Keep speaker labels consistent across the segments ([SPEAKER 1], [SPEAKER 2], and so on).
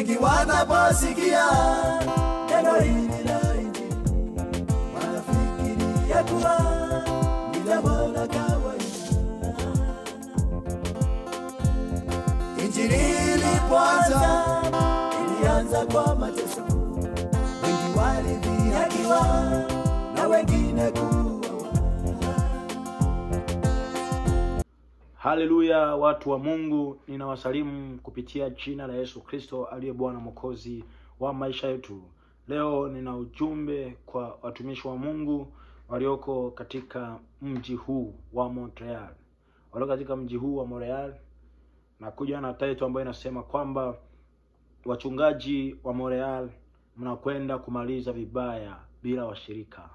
[SPEAKER 1] wengi wanaposikia neno hili la Injili wanafikiria kuwa ni jambo la kawaida. Injili ilipoanza ilianza kwa mateso, wengi walidhihakiwa na wengine kuuawa.
[SPEAKER 2] Haleluya, watu wa Mungu, ninawasalimu kupitia jina la Yesu Kristo aliye Bwana Mwokozi wa maisha yetu. Leo nina ujumbe kwa watumishi wa Mungu walioko katika mji huu wa Montreal, walioko katika mji huu wa Montreal. Nakuja na title ambayo inasema kwamba wachungaji wa Montreal mnakwenda kumaliza vibaya bila washirika.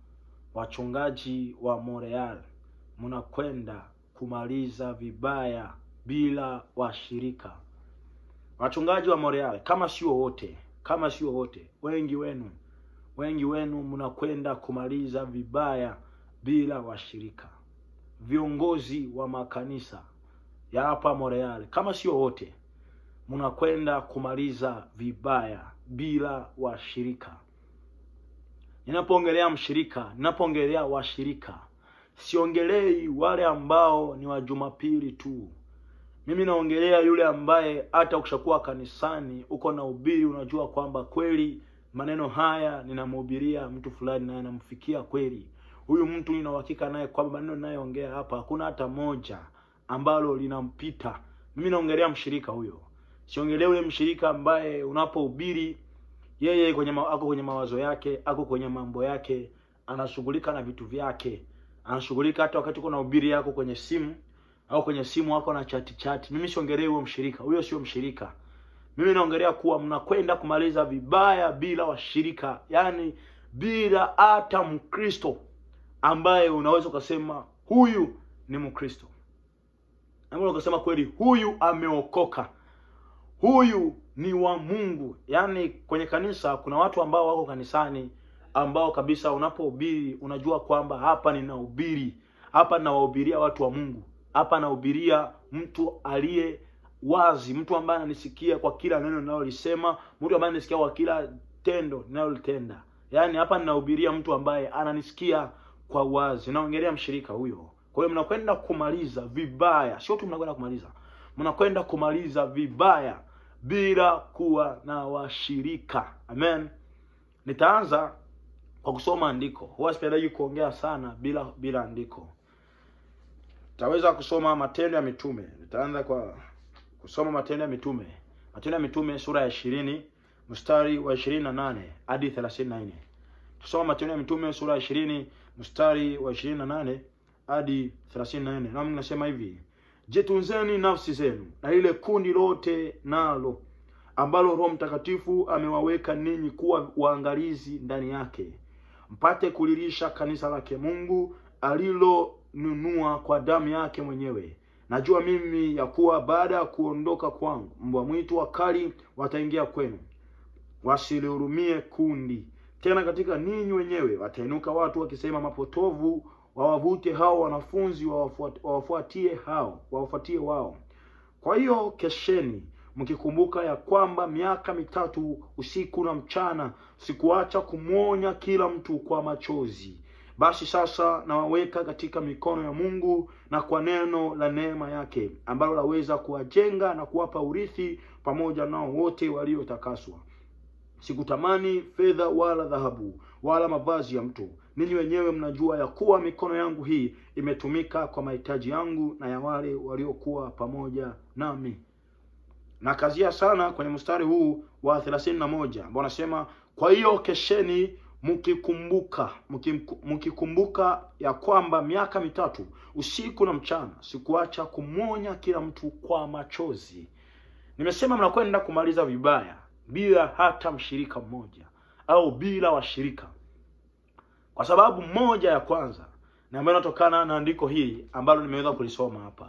[SPEAKER 2] Wachungaji wa Montreal mnakwenda kumaliza vibaya bila washirika. Wachungaji wa Montreal, kama sio wote, kama sio wote, wengi wenu, wengi wenu mnakwenda kumaliza vibaya bila washirika. Viongozi wa makanisa ya hapa Montreal, kama sio wote, mnakwenda kumaliza vibaya bila washirika. Ninapoongelea mshirika, ninapoongelea washirika, siongelei wale ambao ni wa Jumapili tu. Mimi naongelea yule ambaye hata ukishakuwa kanisani uko na ubiri, unajua kwamba kweli maneno haya ninamhubiria mtu fulani na yanamfikia kweli. Huyu mtu nina uhakika naye kwamba maneno ninayoongea hapa hakuna hata moja ambalo linampita. Mimi naongelea mshirika huyo, siongelea yule mshirika ambaye unapohubiri yeye kwenye ma, ako kwenye mawazo yake, ako kwenye mambo yake, anashughulika na vitu vyake, anashughulika hata wakati kuna ubiri yako kwenye simu au kwenye simu wako na chati chati. Mimi siongelee huyo mshirika, huyo sio mshirika. Mimi naongelea kuwa mnakwenda kumaliza vibaya bila washirika, yaani bila hata Mkristo ambaye unaweza ukasema huyu ni Mkristo, ambaye ukasema kweli huyu ameokoka, huyu ni wa Mungu. Yaani kwenye kanisa kuna watu ambao wako kanisani ambao kabisa unapohubiri unajua kwamba hapa ninahubiri, hapa ninawahubiria watu wa Mungu, hapa nahubiria mtu aliye wazi, mtu ambaye ananisikia kwa kila neno ninalolisema, mtu ambaye ananisikia kwa kila tendo ninalolitenda. Yaani hapa ninahubiria mtu ambaye ananisikia kwa wazi. Naongelea mshirika huyo. Kwa hiyo mnakwenda kumaliza vibaya, sio tu mnakwenda kumaliza, mnakwenda kumaliza vibaya bila kuwa na washirika. Amen. Nitaanza kwa kusoma andiko. Huwa sipendaji kuongea sana bila bila andiko. Taweza kusoma Matendo ya Mitume. Nitaanza kwa kusoma Matendo ya Mitume. Matendo ya Mitume sura ya ishirini mstari wa ishirini na nane hadi thelathini na nne. Tusoma Matendo ya Mitume sura ya ishirini mstari wa ishirini na nane hadi thelathini na nne. Nami nasema hivi: Jitunzeni nafsi zenu na ile kundi lote nalo ambalo Roho Mtakatifu amewaweka ninyi kuwa waangalizi ndani yake, mpate kulilisha kanisa lake Mungu alilonunua kwa damu yake mwenyewe. Najua mimi ya kuwa baada ya kuondoka kwangu, mbwa mwitu wakali wataingia kwenu, wasilihurumie kundi. Tena katika ninyi wenyewe watainuka watu wakisema mapotovu wawavute hao wanafunzi wawafuat- wawafuatie hao wawafuatie wao. Kwa hiyo kesheni, mkikumbuka ya kwamba miaka mitatu usiku na mchana sikuacha kumwonya kila mtu kwa machozi. Basi sasa nawaweka katika mikono ya Mungu na kwa neno la neema yake ambalo laweza kuwajenga na kuwapa urithi pamoja nao wote waliotakaswa. Sikutamani fedha wala dhahabu wala mavazi ya mtu. Ninyi wenyewe mnajua ya kuwa mikono yangu hii imetumika kwa mahitaji yangu na ya wale waliokuwa pamoja nami. Na kazia sana kwenye mstari huu wa thelathini na moja ambao anasema kwa hiyo kesheni mkikumbuka mkim- mkikumbuka ya kwamba miaka mitatu usiku na mchana sikuacha kumwonya kila mtu kwa machozi. Nimesema mnakwenda kumaliza vibaya bila hata mshirika mmoja au bila washirika, kwa sababu moja ya kwanza na ambayo inatokana na andiko hili ambalo nimeweza kulisoma hapa,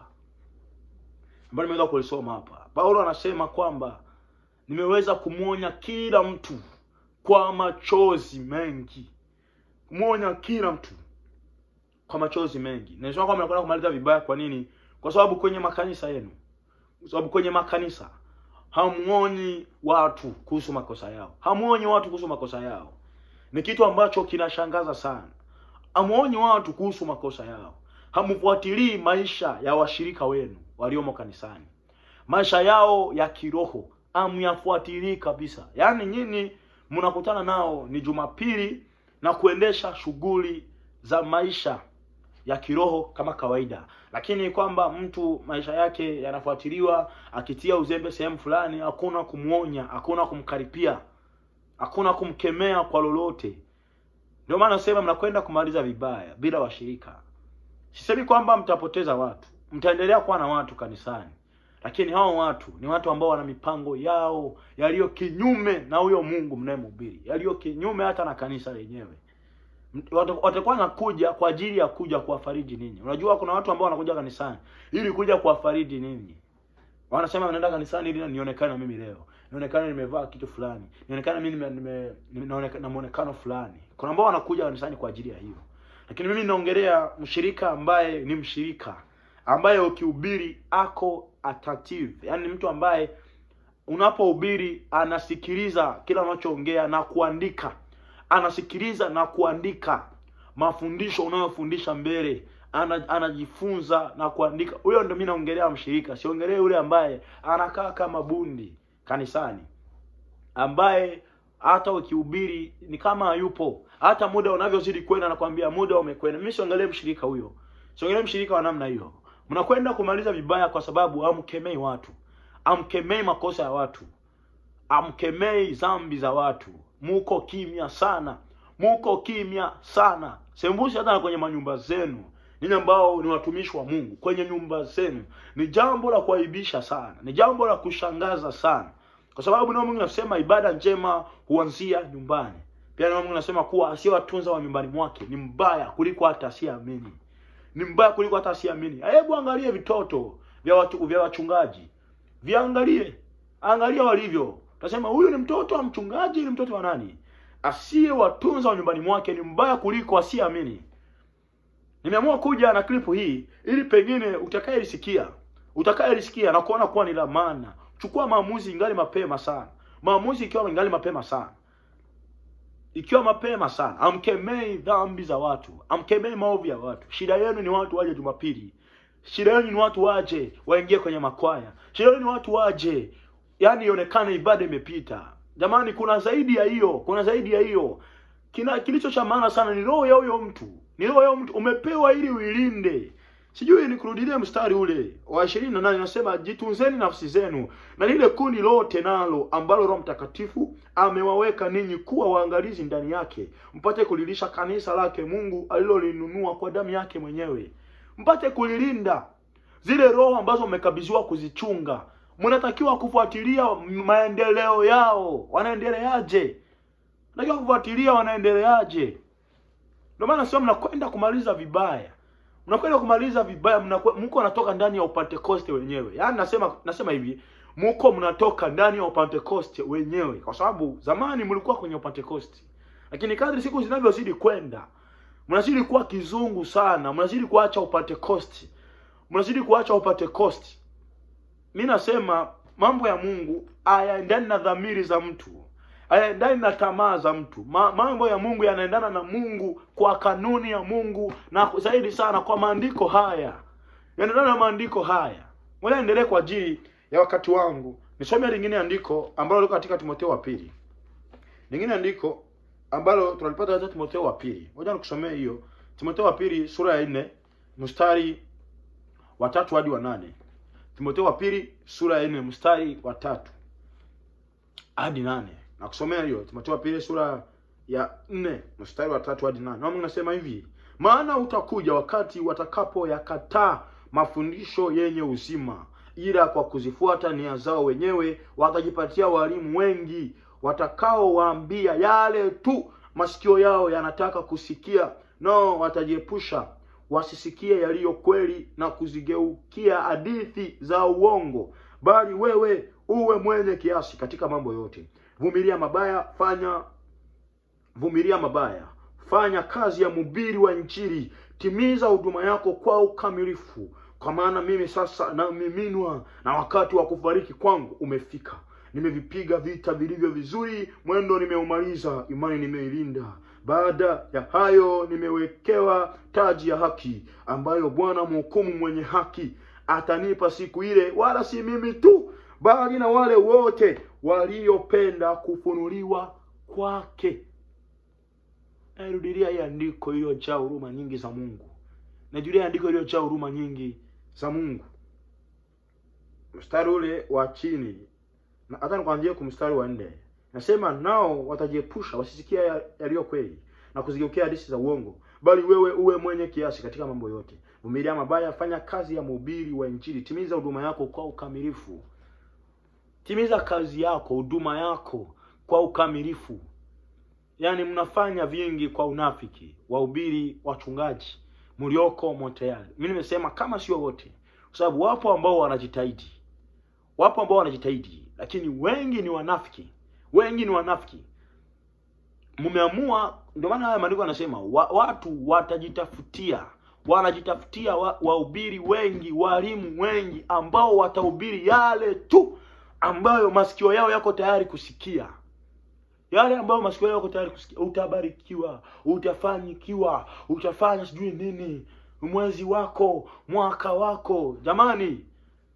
[SPEAKER 2] ambalo nimeweza kulisoma hapa. Paulo anasema kwamba nimeweza kumwonya kila mtu kwa machozi mengi, kumwonya kila mtu kwa machozi mengi. Nimesema kwamba mnakwenda kumaliza vibaya. Kwa nini? Kwa sababu kwenye makanisa yenu, kwa sababu kwenye makanisa hamuonyi watu kuhusu makosa yao, hamuonyi watu kuhusu makosa yao. Ni kitu ambacho kinashangaza sana. Hamuonyi watu kuhusu makosa yao, hamfuatilii maisha ya washirika wenu waliomo kanisani, maisha yao ya kiroho hamyafuatilii kabisa. Yaani nyinyi mnakutana nao ni Jumapili na kuendesha shughuli za maisha ya kiroho kama kawaida, lakini kwamba mtu maisha yake yanafuatiliwa akitia uzembe sehemu fulani, hakuna kumwonya, hakuna kumkaripia, hakuna kumkemea kwa lolote. Ndio maana nasema mnakwenda kumaliza vibaya bila washirika. Sisemi kwamba mtapoteza watu, mtaendelea kuwa na watu kanisani, lakini hao watu ni watu ambao wana mipango yao yaliyo kinyume na huyo Mungu mnayemhubiri, yaliyo kinyume hata na kanisa lenyewe. Wata- watakuwa nakuja kwa ajili ya kuja kuwafariji ninyi. Unajua kuna watu ambao wanakuja kanisani ili kuja kuwafariji ninyi. Wanasema naenda kanisani ili nionekane na mimi leo, nionekane nimevaa kitu fulani, nionekane mimi nime, nime, nime naoneka- na muonekano fulani. Kuna ambao wanakuja kanisani kwa ajili ya hiyo, lakini mimi naongelea mshirika ambaye ni mshirika ambaye ukihubiri ako attentive, yaani mtu ambaye unapohubiri anasikiliza kila unachoongea na kuandika anasikiliza na kuandika mafundisho unayofundisha mbele ana, anajifunza na kuandika huyo ndio mimi naongelea mshirika siongelee yule ambaye anakaa kama bundi kanisani ambaye hata ukihubiri ni kama hayupo hata muda unavyozidi kwenda nakwambia muda umekwenda mimi siongelee mshirika huyo siongelee mshirika wa namna hiyo mnakwenda kumaliza vibaya kwa sababu hamkemei watu amkemei makosa ya watu amkemei dhambi za watu muko kimya sana muko kimya sana sembusi hata na kwenye manyumba zenu ninyi ambao ni watumishi wa mungu kwenye nyumba zenu ni jambo la kuaibisha sana ni jambo la kushangaza sana kwa sababu neno mungu nasema ibada njema huanzia nyumbani pia neno mungu nasema kuwa asiyewatunza wa nyumbani mwake ni mbaya kuliko hata asiyeamini ni mbaya kuliko hata asiyeamini hebu angalie vitoto vya watu, vya wachungaji viangalie angalia walivyo utasema huyu ni mtoto wa mchungaji ni mtoto wa nani asiyewatunza wa nyumbani mwake ni mbaya kuliko asiyeamini nimeamua kuja na klipu hii ili pengine utakayelisikia utakayelisikia na kuona kuwa ni la maana chukua maamuzi ingali mapema sana maamuzi ikiwa ingali mapema sana ikiwa mapema sana amkemei dhambi za watu amkemei maovu ya watu shida yenu ni watu waje jumapili shida yenu ni watu waje waingie kwenye makwaya shida yenu ni watu waje yani ionekane ibada imepita jamani kuna zaidi ya hiyo kuna zaidi ya hiyo kina kilicho cha maana sana ni roho ya huyo mtu ni roho ya huyo mtu umepewa ili uilinde sijui nikurudilie mstari ule wa ishirini na nane nasema jitunzeni nafsi zenu na lile kundi lote nalo ambalo roho mtakatifu amewaweka ninyi kuwa waangalizi ndani yake mpate kulilisha kanisa lake mungu alilolinunua kwa damu yake mwenyewe mpate kulilinda zile roho ambazo mmekabidhiwa kuzichunga mnatakiwa kufuatilia maendeleo yao wanaendeleaje natakiwa kufuatilia wanaendeleaje ndio maana sio mnakwenda kumaliza vibaya mnakwenda kumaliza vibaya mnakwe- mko natoka ndani ya upentekoste wenyewe yaani nasema nasema hivi mko mnatoka ndani ya upentekoste wenyewe kwa sababu zamani mlikuwa kwenye upentekoste lakini kadri siku zinavyozidi kwenda mnazidi kuwa kizungu sana mnazidi kuacha upentekoste mnazidi kuacha upentekoste mi nasema mambo ya mungu hayaendani na dhamiri za mtu hayaendani na tamaa za mtu Ma, mambo ya mungu yanaendana na mungu kwa kanuni ya mungu na zaidi sana kwa maandiko haya yanaendana na maandiko haya ngoja niendelee kwa ajili ya wakati wangu nisome lingine andiko ambalo liko katika timotheo wa pili lingine andiko ambalo tunalipata katika timotheo wa pili ngoja nikusomee hiyo timotheo wa pili sura ya nne mstari wa tatu hadi wa nane timotheo wa pili sura ya nne mstari wa tatu hadi nane na kusomea hiyo timotheo wa pili sura ya nne mstari wa tatu hadi nane nami nasema hivi maana utakuja wakati watakapoyakataa mafundisho yenye uzima ila kwa kuzifuata nia zao wenyewe watajipatia walimu wengi watakaowaambia yale tu masikio yao yanataka kusikia nao watajiepusha wasisikie yaliyo kweli na kuzigeukia hadithi za uongo bali wewe uwe mwenye kiasi katika mambo yote vumilia mabaya fanya vumilia mabaya fanya kazi ya mhubiri wa injili timiza huduma yako kwa ukamilifu kwa maana mimi sasa namiminwa na wakati wa kufariki kwangu umefika nimevipiga vita vilivyo vizuri mwendo nimeumaliza imani nimeilinda baada ya hayo nimewekewa taji ya haki ambayo bwana mhukumu mwenye haki atanipa siku ile wala si mimi tu bali na wale wote waliopenda kufunuliwa kwake nairudilia hii andiko iliyojaa huruma nyingi za mungu najulia andiko iliyojaa huruma nyingi za mungu mstari ule wa chini na hata nikuanzia kwa mstari wa nne nasema nao watajiepusha wasisikia ya- yaliyo kweli na kuzigeukia hadithi za uongo bali wewe uwe mwenye kiasi katika mambo yote vumilia mabaya fanya kazi ya mhubiri wa injili timiza huduma yako kwa ukamilifu timiza kazi yako huduma yako kwa ukamilifu yaani mnafanya vingi kwa unafiki wahubiri wachungaji mlioko montreal mi nimesema kama sio wote kwa sababu wapo ambao wanajitahidi wapo ambao wanajitahidi lakini wengi ni wanafiki wengi ni wanafiki mmeamua ndio maana haya maandiko yanasema wa, watu watajitafutia wanajitafutia wa- wahubiri wengi walimu wengi ambao watahubiri yale tu ambayo masikio yao yako tayari kusikia yale ambayo masikio yao yako tayari kusikia utabarikiwa utafanyikiwa utafanya sijui nini mwezi wako mwaka wako jamani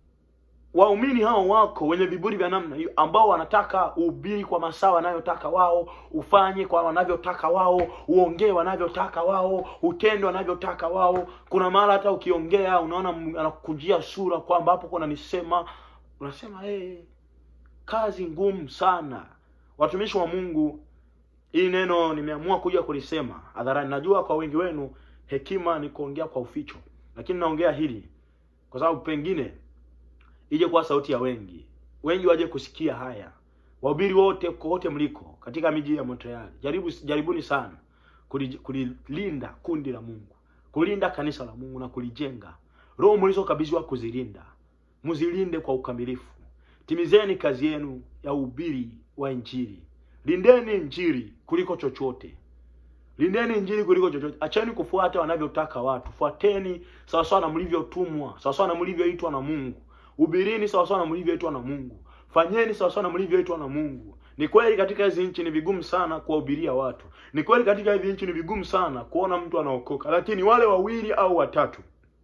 [SPEAKER 2] waumini hao wako wenye viburi vya namna hiyo ambao wanataka uhubiri kwa masaa wanayotaka wao ufanye kwa wanavyotaka wao uongee wanavyotaka wao utende wanavyotaka wao kuna mara hata ukiongea unaona m- anakujia sura kwamba hapo kuna nisema unasema hey, kazi ngumu sana watumishi wa mungu hili neno nimeamua kuja kulisema hadharani najua kwa wengi wenu hekima ni kuongea kwa uficho lakini naongea hili kwa sababu pengine ije kuwa sauti ya wengi wengi waje kusikia haya wahubiri wote kokote mliko katika miji ya montreal jaribu jaribuni sana kuli- kulilinda kundi la mungu kulinda kanisa la mungu na kulijenga roho mlizokabidhiwa kuzilinda mzilinde kwa ukamilifu timizeni kazi yenu ya uhubiri wa injili lindeni injili kuliko chochote lindeni injili kuliko chochote acheni kufuata wanavyotaka watu fuateni sawasawa na mlivyotumwa sawasawa na mlivyoitwa na mungu hubirini sawasawa na mlivyoitwa na mungu fanyeni sawasawa na mlivyoitwa na mungu ni kweli katika hizi nchi ni vigumu sana kuwahubiria watu ni kweli katika hizi nchi ni vigumu sana kuona mtu anaokoka lakini wale wawili au watatu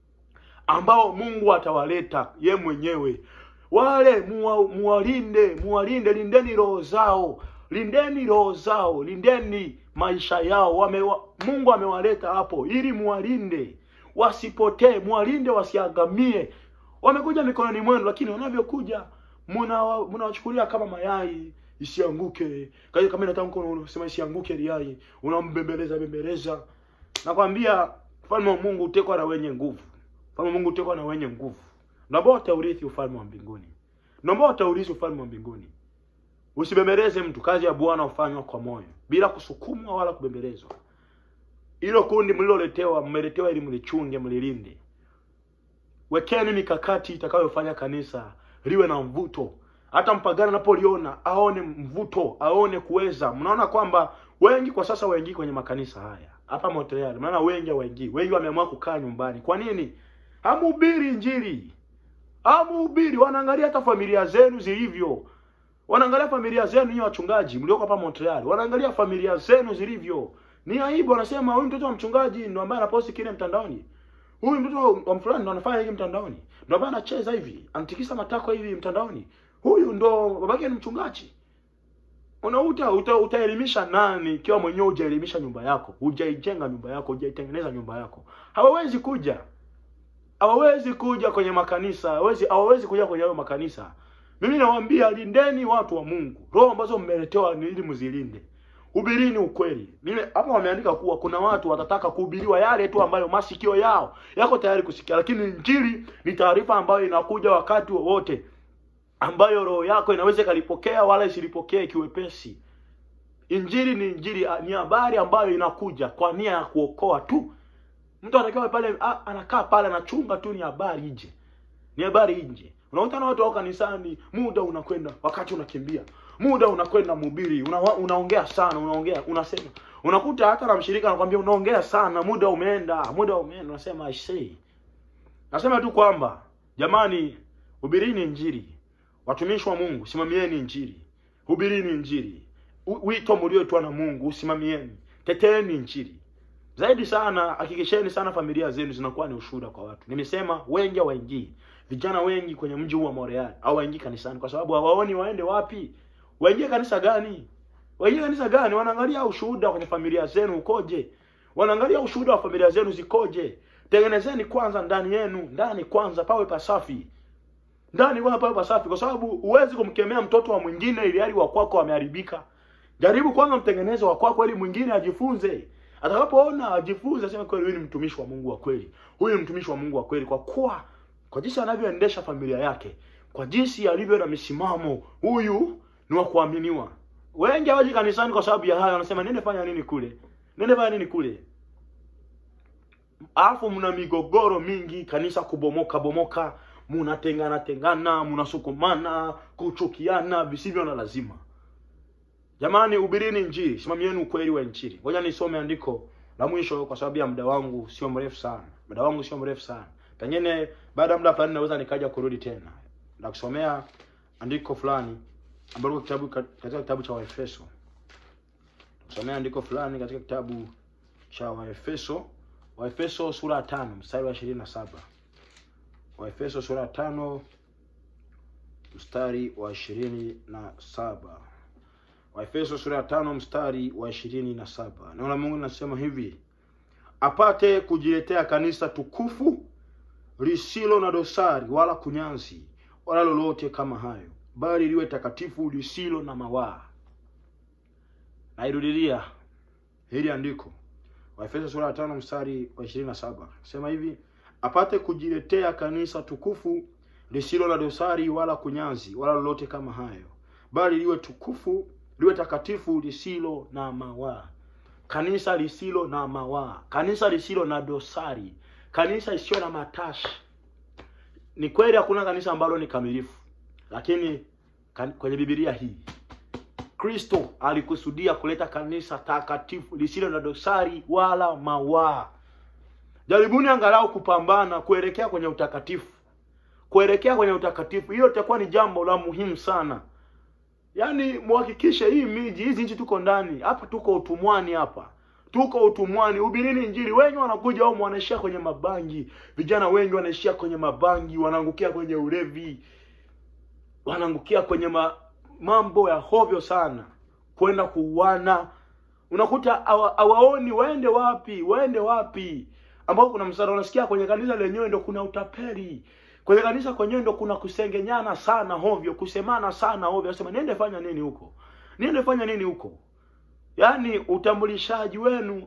[SPEAKER 2] ambao mungu atawaleta ye mwenyewe wale muwa- muwalinde muwalinde lindeni roho zao lindeni roho zao lindeni maisha yao Wamewa, mungu amewaleta hapo ili muwalinde wasipotee muwalinde wasiangamie wamekuja mikononi mwenu lakini wanavyokuja muna- mnawachukulia kama mayai isianguke Kwa kama inataka mkono unasema isianguke liai unambembeleza bembeleza nakwambia ufalme wa mungu utekwa na wenye nguvu ufalme wa mungu utekwa na wenye nguvu naomba wataurithi ufalme wa mbinguni naomba wataurithi ufalme wa mbinguni usibembeleze mtu kazi ya bwana hufanywa kwa moyo bila kusukumwa wala kubembelezwa hilo kundi mliloletewa mmeletewa ili mlichunge mlilinde wekeni mikakati itakayofanya kanisa liwe na mvuto hata mpagani anapoliona aone mvuto aone kuweza mnaona kwamba wengi kwa sasa waingii kwenye makanisa haya hapa Montreal maana wengi hawaingii wengi wameamua kukaa nyumbani kwa nini hamuhubiri injili hamuhubiri wanaangalia hata familia zenu zilivyo wanaangalia familia zenu nyinyi wachungaji mlioko hapa Montreal wanaangalia familia zenu zilivyo ni aibu wanasema huyu mtoto wa mchungaji ndo ambaye anaposti kile mtandaoni huyu mtoto wa fulani ndo anafanya hivi mtandaoni ndo ambaye anacheza hivi anatikisa matako hivi mtandaoni huyu ndo babake ni mchungaji unauta uta, utaelimisha nani ikiwa mwenyewe hujaelimisha nyumba yako hujaijenga nyumba yako hujaitengeneza nyumba yako hawawezi kuja hawawezi kuja kwenye makanisa hawawezi hawawezi kuja kwenye hayo makanisa mimi nawaambia lindeni watu wa mungu roho ambazo mmeletewa ni ili mzilinde hubirini ukweli mimi hapa wameandika kuwa kuna watu watataka kuhubiriwa yale tu ambayo masikio yao yako tayari kusikia lakini injili ni taarifa ambayo inakuja wakati wowote ambayo roho yako inaweza ikalipokea wala isilipokee kiwepesi injili ni injili ni habari ambayo inakuja kwa nia ya kuokoa tu mtu anatakiwa pale a- anakaa pale anachunga tu ni habari ije ni habari nje unakuta na watu wako kanisani muda unakwenda wakati unakimbia muda unakwenda mhubiri una, unaongea sana unaongea unasema unakuta hata na mshirika anakwambia unaongea sana muda umeenda muda umeenda unasema i say Nasema tu kwamba jamani, hubirini Injili. Watumishi wa Mungu, simamieni Injili, hubirini Injili. U- Wito mlioitwa na Mungu usimamieni, teteeni Injili zaidi sana. Hakikisheni sana familia zenu zinakuwa ni ushuhuda kwa watu. Nimesema wengi hawaingii, vijana wengi kwenye mji huu wa Montreal hawaingii kanisani kwa sababu hawaoni waende wapi, waingie kanisa gani, waingie kanisa gani? Wanaangalia ushuhuda kwenye familia zenu ukoje, wanaangalia ushuhuda wa familia zenu zikoje. Tengenezeni kwanza ndani yenu, ndani kwanza pawe pasafi ndani kwanza pawe pasafi, kwa sababu huwezi kumkemea mtoto wa mwingine ili hali wa kwako ameharibika. Jaribu kwanza mtengeneze wa kwako ili mwingine ajifunze. Atakapoona ajifunze, aseme kweli, huyu ni mtumishi wa Mungu wa kweli, huyu ni mtumishi wa Mungu wa kweli, kwa kuwa kwa jinsi anavyoendesha familia yake, kwa jinsi alivyo na misimamo, huyu ni wa kuaminiwa. Wengi hawaji kanisani kwa sababu ya hayo, wanasema nende fanya nini kule, nende fanya nini kule alafu mna migogoro mingi, kanisa kubomoka bomoka, munatengana tengana, munasukumana, kuchukiana visivyo na lazima. Jamani, hubirini Injili, simamieni ukweli wa Injili. Ngoja nisome andiko la mwisho kwa sababu ya muda wangu sio mrefu sana, muda wangu sio mrefu sana. Pengine baada ya muda fulani naweza nikaja kurudi tena na kusomea andiko fulani ambalo kitabu katika kitabu cha Waefeso, kusomea andiko fulani katika kitabu cha Waefeso Waefeso sura ya tano mstari wa ishirini na saba Waefeso sura ya tano mstari wa ishirini na saba Waefeso sura ya tano mstari wa ishirini na saba Neno la Mungu linasema hivi: apate kujiletea kanisa tukufu lisilo na dosari wala kunyanzi wala lolote kama hayo, bali liwe takatifu lisilo na mawaa. Nairudilia hili andiko Waefeso sura ya tano mstari wa ishirini na saba sema hivi apate kujiletea kanisa tukufu lisilo na dosari wala kunyanzi wala lolote kama hayo, bali liwe tukufu liwe takatifu lisilo na mawaa. Kanisa lisilo na mawaa, kanisa lisilo na dosari, kanisa isiyo na matashi. Ni kweli hakuna kanisa ambalo ni kamilifu, lakini kan, kwenye Biblia hii Kristo alikusudia kuleta kanisa takatifu lisilo na dosari wala mawaa. Jaribuni angalau kupambana kuelekea kwenye utakatifu, kuelekea kwenye utakatifu. Hilo litakuwa ni jambo la muhimu sana. Yaani muhakikishe hii miji hizi nchi tuko ndani hapa, tuko utumwani hapa, tuko utumwani. Hubirini Injili. Wengi wanakuja au wanaishia kwenye mabangi, vijana wengi wanaishia kwenye mabangi, wanaangukia kwenye ulevi, wanaangukia kwenye ma, mambo ya hovyo sana, kwenda kuuana. Unakuta hawa- hawaoni waende wapi, waende wapi, ambao kuna msara. Unasikia kwenye kanisa lenyewe ndo kuna utapeli, kwenye kanisa kwenyewe ndo kuna kusengenyana sana hovyo, kusemana sana hovyo. Nasema niende fanya nini huko, niende fanya nini huko? Yaani utambulishaji wenu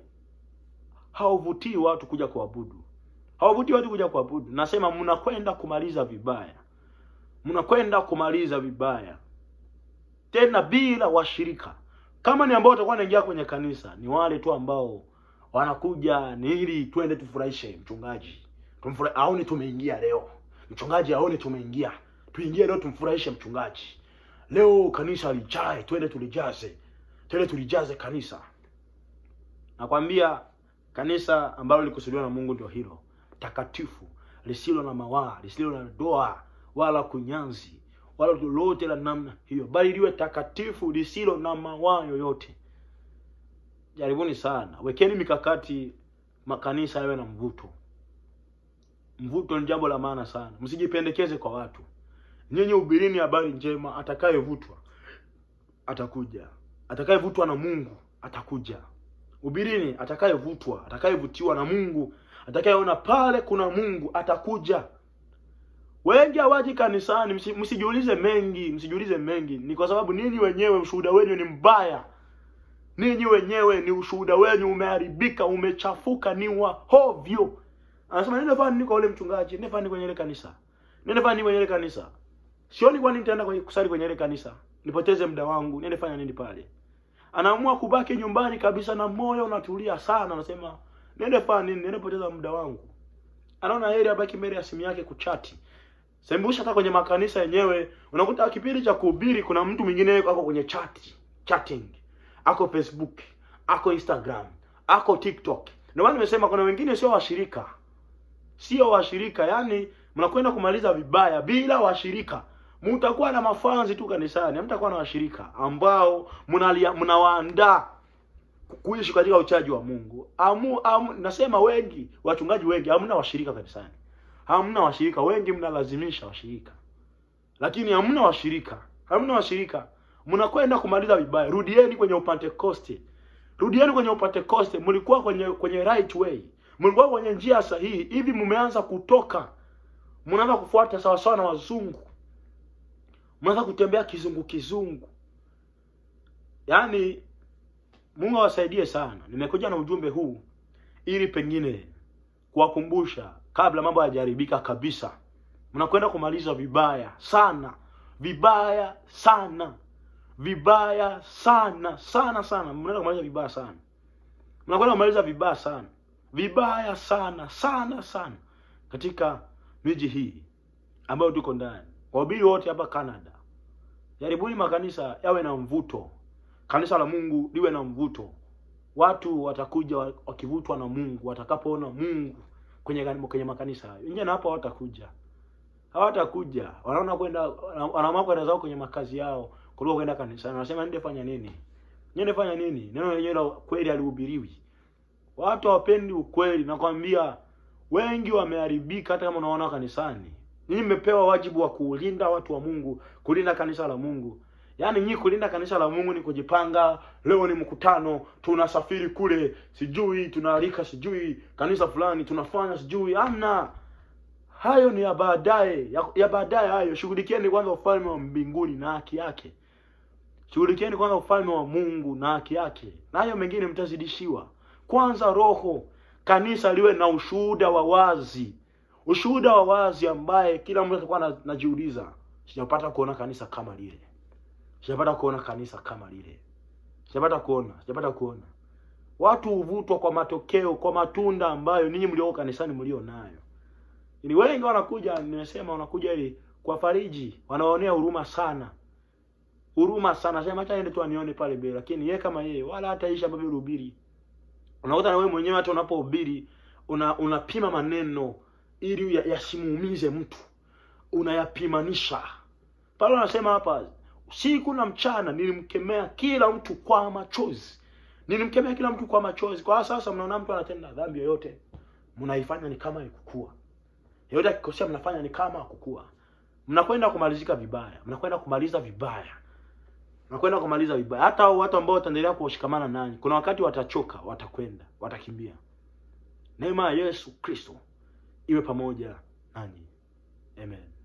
[SPEAKER 2] hauvutii watu kuja kuabudu, hauvutii watu kuja kuabudu. Nasema mnakwenda kumaliza vibaya, mnakwenda kumaliza vibaya tena bila washirika. Kama ni ambao watakuwa wanaingia kwenye kanisa, ni wale tu ambao wanakuja ni ili twende tufurahishe mchungaji, tumfura aone tumeingia leo, mchungaji aone tumeingia, tuingie leo tumfurahishe mchungaji. Leo kanisa lijae, twende tulijaze, twende tulijaze kanisa. Nakwambia kanisa ambalo lilikusudiwa na Mungu ndio hilo takatifu, lisilo na mawaa, lisilo na doa wala kunyanzi wala lolote la namna hiyo, bali liwe takatifu lisilo na mawaa yoyote. Jaribuni sana, wekeni mikakati makanisa yawe na mvuto. Mvuto ni jambo la maana sana, msijipendekeze kwa watu. Nyinyi hubirini habari njema, atakayevutwa atakuja, atakayevutwa na Mungu atakuja. Hubirini, atakayevutwa, atakayevutiwa na Mungu, atakayeona pale kuna Mungu atakuja. Wengi hawaji kanisani, msi- msijiulize mengi, msijiulize mengi. Ni kwa sababu ninyi wenyewe ushuhuda wenu ni mbaya. Ninyi wenyewe ni ushuhuda wenu umeharibika, umechafuka, ni wa hovyo. Anasema nenda fani niko ule mchungaji, nenda fani kwenye ile kanisa. Nenda fani kwenye ile kanisa. Sioni kwani nitaenda kwenye kusali kwenye ile kanisa. Nipoteze muda wangu, niende fanya nini pale? Anaamua kubaki nyumbani kabisa na moyo unatulia sana, anasema niende fanya nini? Niende poteza muda wangu. Anaona heri abaki mbele ya simu yake kuchati. Sembusha hata kwenye makanisa yenyewe unakuta kipindi cha kuhubiri kuna mtu mwingine ako kwenye chat, chatting. Ako Facebook, ako Instagram, ako TikTok. Ndio maana nimesema kuna wengine sio washirika. sio washirika yaani mnakwenda kumaliza vibaya bila washirika mtakuwa na mafanzi tu kanisani hamtakuwa na washirika ambao mnalia- mnawaandaa kuishi katika uchaji wa mungu amu, amu, nasema wengi wachungaji wengi hamna washirika kanisani hamna washirika wengi mnalazimisha washirika lakini hamna washirika hamna washirika mnakwenda kumaliza vibaya rudieni kwenye upentekoste rudieni kwenye upentekoste mlikuwa kwenye kwenye right way mlikuwa kwenye njia sahihi hivi mmeanza kutoka mnaanza kufuata sawasawa na wazungu mnaanza kutembea kizungu kizungu yaani mungu awasaidie sana nimekuja na ujumbe huu ili pengine kuwakumbusha kabla mambo hayajaribika kabisa mnakwenda kumaliza vibaya sana vibaya sana vibaya sana sana sana mnaenda kumaliza vibaya sana mnakwenda kumaliza vibaya sana vibaya sana sana sana katika miji hii ambayo tuko ndani wahubiri wote hapa canada jaribuni makanisa yawe na mvuto kanisa la mungu liwe na mvuto watu watakuja wa- wakivutwa na mungu watakapoona mungu kwenye kan- kwenye makanisa hayo nje na hapo hawatakuja hawatakuja wanaona kwenda wana- wanaamua kwenda zao kwenye makazi yao kuliko kwenda kanisani wanasema nende fanya nini nende fanya nini neno lenyewe la kweli halihubiriwi watu hawapendi ukweli nakwambia wengi wameharibika hata kama unaona kanisani nyinyi mmepewa wajibu wa kulinda watu wa mungu kulinda kanisa la mungu yaani nyinyi kulinda kanisa la mungu ni kujipanga leo ni mkutano tunasafiri kule sijui tunaalika sijui kanisa fulani tunafanya sijui amna hayo ni ya baadaye ya, ya baadaye hayo shughulikieni kwanza ufalme wa mbinguni na haki yake shughulikieni kwanza ufalme wa mungu na haki yake na hayo mengine mtazidishiwa kwanza roho kanisa liwe na ushuhuda wa wazi ushuhuda wa wazi ambaye kila mtu atakuwa ana- anajiuliza sijapata kuona kanisa kama lile sijapata kuona kanisa kama lile sijapata kuona sijapata kuona watu huvutwa kwa matokeo kwa matunda ambayo ninyi mlioko kanisani mlio nayo ni wengi wanakuja nimesema wanakuja ili kwa fariji wanaonea huruma sana huruma sana sema acha niende tu anione pale mbele lakini yeye kama yeye wala hata ishi ambavyo ulihubiri unakuta na wewe mwenyewe hata unapohubiri una unapima maneno ili ya- yasimuumize mtu unayapimanisha pale anasema hapa usiku na mchana nilimkemea kila mtu kwa machozi nilimkemea kila mtu kwa machozi kwa sasa mnaona mtu anatenda dhambi yoyote mnaifanya ni kama ikukua yoyote akikosea mnafanya ni kama akukua mnakwenda kumalizika vibaya mnakwenda kumaliza vibaya mnakwenda kumaliza vibaya hata hao watu ambao wataendelea kushikamana nanyi kuna wakati watachoka watakwenda watakimbia neema ya yesu kristo iwe pamoja nanyi amen